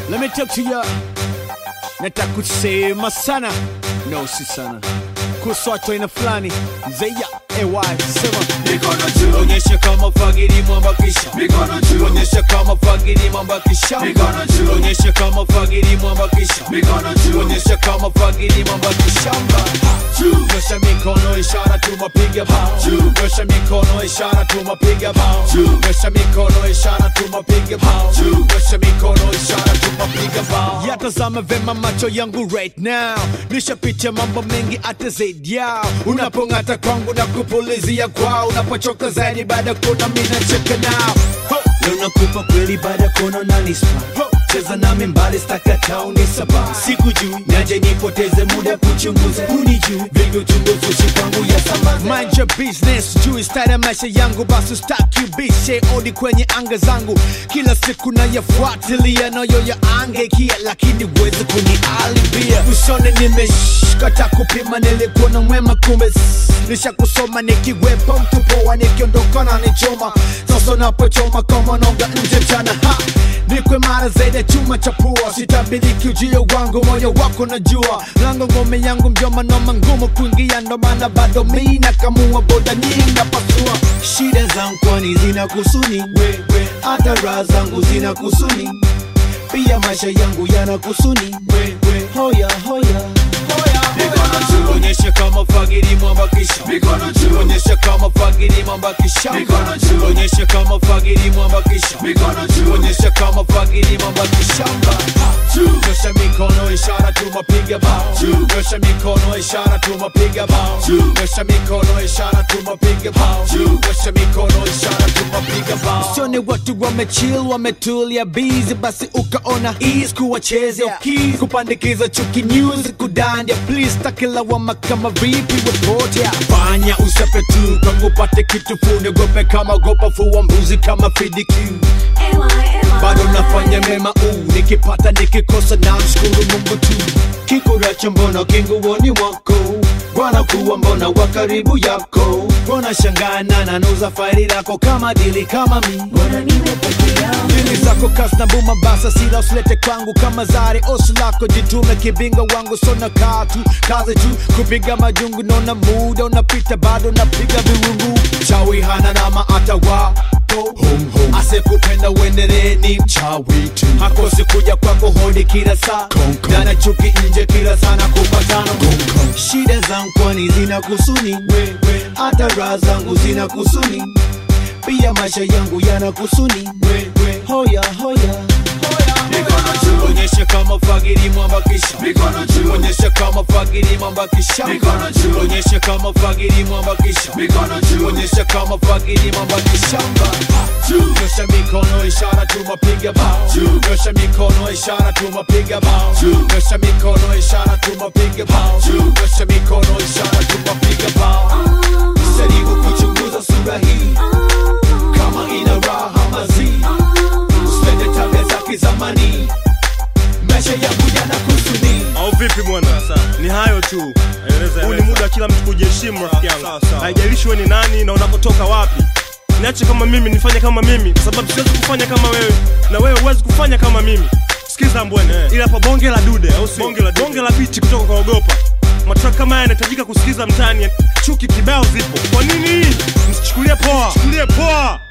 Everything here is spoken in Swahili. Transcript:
Let me talk to ya. Nataka kusema sana, no si sana, kuhusu watu aina fulani. Zeya ay sema Mikono juu, onyesha kama fagiri mwambakisha mikono juu, onyesha kama fagiri mwambakisha Mikono juu. onyesha kama fagiri mwambakisha mikono juu, onyesha kama fagiri mwambakishamba juu, nyosha mikono ishara tumapiga bao Juu. nyosha mikono ishara tumapiga bao Juu. nyosha mikono ishara tumapiga bao Juu. nyosha mikono ishara tumapiga bao yatazama vema macho yangu right now nishapitia mambo mengi hata zaidi yao unapong'ata kwangu na kupulizia kwao unapochoka zaidi baada ya kuona mi nacheka nao Ho! leo nakupa kweli baada ya kuona unanispa Ho! cheza nami mbali stakata unisaba siku juu naje nipoteze muda kuchunguza unijuu vingi uchunguzi ushi kwangu ya sambaza mind your business juu style ya maisha yangu basi ustaki ubishe odi kwenye anga zangu kila siku nayafuatilia nayo ya angekia lakini uweze kunialibia usone nimeshkata kupima nilikuwa na mwema kumbe s- nisha kusoma nikiwepo mtu poa nikiondoka na nichoma sasa napochoma kama nonga nje mchana ha nikwe mara zaidi ya chuma cha pua sitabiriki ujio wangu moyo wako najua lango ngome yangu mjoma noma ngumu kuingia ndo maana bado mi nakamua boda nyingi napasua shida zangu kwani zina kusuni wewe hata raha zangu zina kusuni pia maisha yangu yana kusuni wewe hoya hoya mikono juu, onyesha kama fagiri mwambakisha mikono juu, onyesha kama fagiri mwambakisha Mikono juu. onyesha kama fagiri mwambakisha mikono juu, onyesha kama fagiri mwambakishamba juu, nyosha mikono ishara tumapiga bao Juu. nyosha mikono ishara tumapiga bao Juu. nyosha mikono ishara tumapiga bao Juu. nyosha mikono ishara tumapiga bao sione watu wamechill wametulia busy basi ukaona ease kuwachezea keys kupandikiza chuki news kudandia please takilawama kama vipi wepotea fanya usape tu kwangu pate kitu funiogope kama gopa fua mbuzi kama fidikiu bado nafanya mema uu nikipata nikikosa na mshukuru mungu tu kikuracho mbona kinguoni mwako bwana kuwa mbona wa karibu yako mbona shangana nanuza faili lako kama dili kama mi dili zako kasi na buma basa sila usilete kwangu kama zari osu lako jitume kibinga wangu sona katu kazi tu kupiga majungu nona muda unapita bado napiga viwungu chawi hana nama atawa asekupenda uendelee ni mchawi tu hakosi kuja kwako hodi kila saa dana chuki nje kila sana kupatano shida zangu kwani zina kusuni hata raha zangu zina kusuni pia maisha yangu yana kusuni hoya hoya mikono juu, onyesha kama fagiri mwambakisha mikono juu, onyesha kama fagiri mwambakisha Mikono juu. onyesha kama fagiri mwambakisha mikono juu, onyesha kama fagiri mwambakishamba juu, nyosha mikono ishara tumapiga bao Juu. nyosha mikono ishara tumapiga bao Juu. nyosha mikono ishara tumapiga bao Juu. nyosha mikono ishara tumapiga bao jaribu kuchunguza sura hii kama ina raha mazi usipende tabia za kizamani maisha yangu yana kusudi au vipi bwana ni hayo tu huu ni muda wa kila mtu kujiheshimu rafiki yangu haijalishi wewe ni nani na unapotoka wapi niache kama mimi nifanye kama mimi kwa sababu siwezi kufanya kama wewe na wewe huwezi kufanya kama mimi sikiza mbwene ila hapa bonge la dude au si bonge la, bonge la biti kutoka kwa ogopa matrack kama haya yanahitajika kusikiza mtaani chuki kibao zipo kwa nini msichukulie poa chukulie poa